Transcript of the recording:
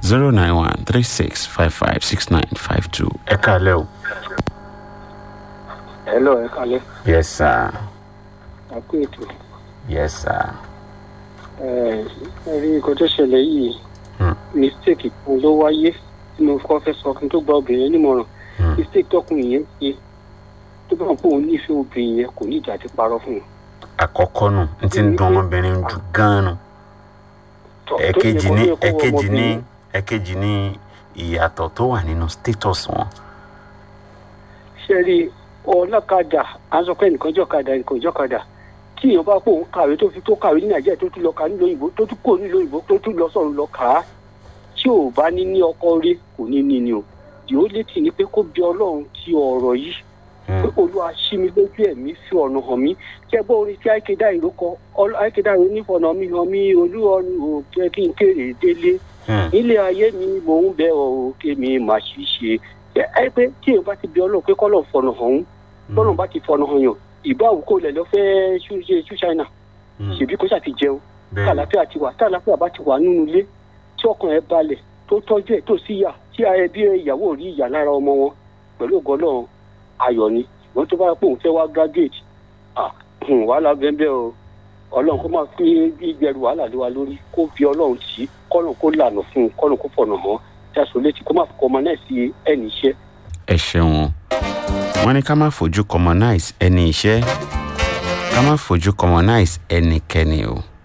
zero nine one three six five five six nine five two. ẹ kálẹ̀ o. hello ẹ kalẹ yes sir ẹ kú ètò yes sir. ẹ ẹ rí nǹkan tó ṣẹlẹ̀ yìí Hmm. mistake kan ló wáyé tí mo kọ́ fẹ́ sọ kí n tó gba obìnrin nímọ̀ràn Hmm. mistake tọkùnrin yẹn ṣe tó bá wọn pé òun nífẹ̀ẹ́ obìnrin yẹn kò ní ìjà ti parọ́ fún un. àkọ́kọ́ nù n ti ń dún ọmọbìnrin jù gan-an nù. Tọ́- tó ẹ̀kejì yẹ kó- ní tó yẹ kó wọ ẹ̀kejì ní ọmọbìnrin. ẹ̀kejì ní ìyàtọ̀ tó wà nínú status wọn. ṣe rí ọlọ́kadà à ń sọ pé nìkan jọ́kadà nìkan jọ́kadà tí èèyàn bá pò ń kàwé tó fi tó kàwé ní nàìjíríà tó tún lọ kà nílò òyìnbó tó tún kò nílò òyìnbó tó tún lọ sọ̀rọ̀ lọ kà á tí ò bá ní ní ọkọ rí kò ní ní ni o yóò létí ni pé kó bí ọlọ́run ti ọ̀rọ̀ yìí pé olúwa ṣí mi lójú ẹ̀mí fi ọ̀nà hàn mí kí ẹ gbọ́ orin tí àìkédà ìlú kọ àìkédà ìlú nífọ̀nà mi hàn mí olúwọ̀run ò jẹ́ kí n kéré délé Hmm. nílé ayé mi mò ń bẹ ọ kémi má ṣì ṣe ẹ ẹ pé tí èèyàn bá ti bí ọlọ́run pé kọ́lọ̀ fọ̀nà hàn ń bọ́lọ̀ bá ti fọ̀nà hàn yàn ìbá òkú lẹ̀ lọ fẹ́ ṣú ṣe ṣú ṣáínà Hmm. ṣèbí kó ṣáà ti jẹun bẹ́ẹ̀ tàlàfíà ti wà tàlàfíà bá ti wà nínú ilé tí ọkàn ẹ balẹ̀ tó tọ́jú ẹ̀ tó sì yà tí ẹbí ìyàwó rí ìyà lára ọmọ wọn pẹ̀lú ògo Ọlọ́run ayọ̀ ni wọ́n tó bá pé òun fẹ́ wá graduate ah hmm, wàhálà bẹ́ẹ̀ o ọlọ́run kó máa fi gbígbẹrù wàhálà lé wa lórí kó fi ọlọ́run tì í kọ́nà kó lànà fún un kọ́nà kó fọ̀nà hàn jáso létí kó má fi kọ́ ọmọ náà sí ẹnì iṣẹ́ ẹ ṣeun wọn ní ká má fojú commonize ẹni iṣẹ́ ká má fojú commonize ẹnikẹ́ni o